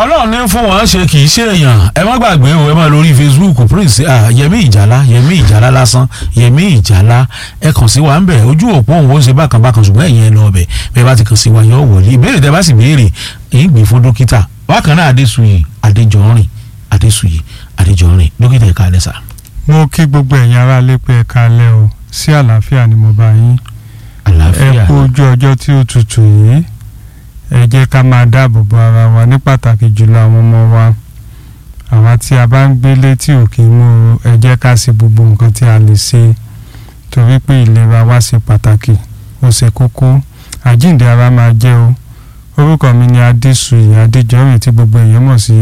ọlọ́run ní fún wọn ṣe kì í ṣe èèyàn ẹ má gbàgbé o ẹ má lórí facebook prince ah, yẹmí ìjàlá yẹmí ìjàlá lásán yẹmí ìjàlá ẹ kàn sí wa ń bẹ̀ ojú òpó òun ó ṣe bákan bákan ṣùgbọ́n ẹ̀yin ẹ lọ ọbẹ̀ bẹ́ẹ̀ bá ti kàn sí wa yọ wọlé ìbéèrè tẹ bá sì béèrè èyí gbé fún dókítà bákan náà adésuyè adéjọrin adésuyè adéjọrin dókítà ẹ̀ka alẹ́ sà. mo kí gbogbo ẹ̀yin ará lé pé ẹ káalẹ́ o sí àlàáfíà ni mo bá yín ẹ àlàáfíà kú ojú ọjọ́ tí ó tutù yìí ẹ jẹ́ ká máa dáàbò bo ara wa ní pàtàkì jùlọ àwọn ọmọ wa àwa tí a bá ń gbélé tí ò kí ń mú o, ẹ jẹ́ ká ṣe gbogbo nǹkan tí a lè ṣe torí pé ìlera wa ṣe pàtàkì ó ṣe kókó àjíǹde ara máa jẹ́ o orúkọ mi ni adéṣuyì adéjọ́rìn tí gbogbo èèyàn mọ̀ sí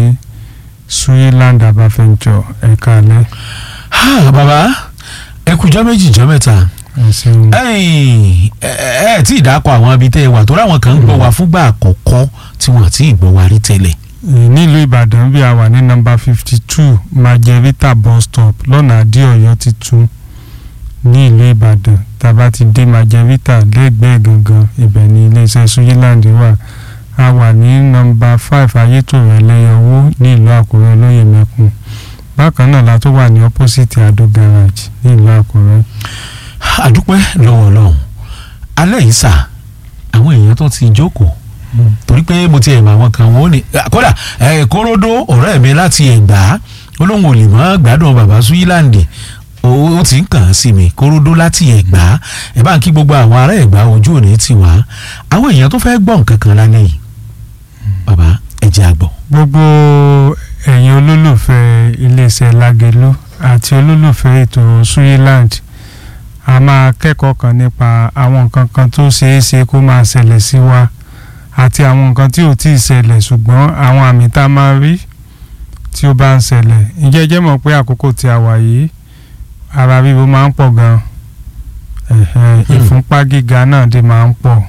suyiland abafẹ́njọ ẹ̀ka alẹ́ Ah, bàbá ẹ kújọ́ méjì jọ́ mẹ́ta ẹ ṣeun. ẹ̀yin ẹ ẹ tí ì dákọ̀ àwọn ibi tẹ́ ẹ wà tó ráwọn kan ń gbọ́ wa fúngbà àkọ́kọ́ tí wọ́n ti ì gbọ́ wa rí tẹ́lẹ̀. Eh, nílùú ìbàdàn bí a wà ní nọ́mbà fifty two majevita bus stop lọ́nà àdéọ̀yọ́ titun ní ìlú ìbàdàn tàbá ti dé majevita lẹ́gbẹ̀ẹ́ gangan ibẹ̀ ní iléeṣẹ́ suyiland wà a wà ní nọ́mbà five ayétòrò ẹlẹ́yọwó ní ìlú àkúrẹ́ olóyè mẹ́kun bákan náà la tó wà ní opposite ado garage ní ìlú àkúrẹ́. àdúpẹ́ lọ́wọ́ ọlọ́run alẹ́ yìí sà àwọn èèyàn tó ti jókòó torí pé mo ti ẹ̀ mọ àwọn kan wọ́n ní kódà ẹ̀ kóródó ọ̀rẹ́ mi láti ẹ̀gbá olóhùn ò lè mọ́ gbádùn bàbá suyiland ó ó ti ń kàn án sí mi kóródó láti ẹ̀gbá ẹ̀ bá ń kí gbogbo àwọn ará ẹ̀gbá ojú òní ti wá àwọn èèyàn tó fẹ́ gbọ́ nǹkan kan lálẹ́ yìí bàbá ẹ jẹ́ àgbọ̀. gbogbo ẹ̀yin olólùfẹ́ iléeṣẹ́ lágẹ̀lú àti olólùfẹ́ ètò suyiland a máa kẹ́kọ̀ọ́ kan nípa àwọn nǹkan kan tó ṣeé ṣe kó máa ṣẹlẹ̀ sí wa àti àwọn nǹkan tí ò tí ì ṣẹlẹ̀ ṣùgbọ́n àwọn àmì tá a máa rí tí ó bá ń ṣẹlẹ̀ ǹjẹ́ ẹ jẹ́ mọ̀ pé àkókò tí a wà yìí ara ríro máa ń pọ̀ gan-an ẹ̀hẹ̀n, ìfúnpá gíga náà dé máa ń pọ̀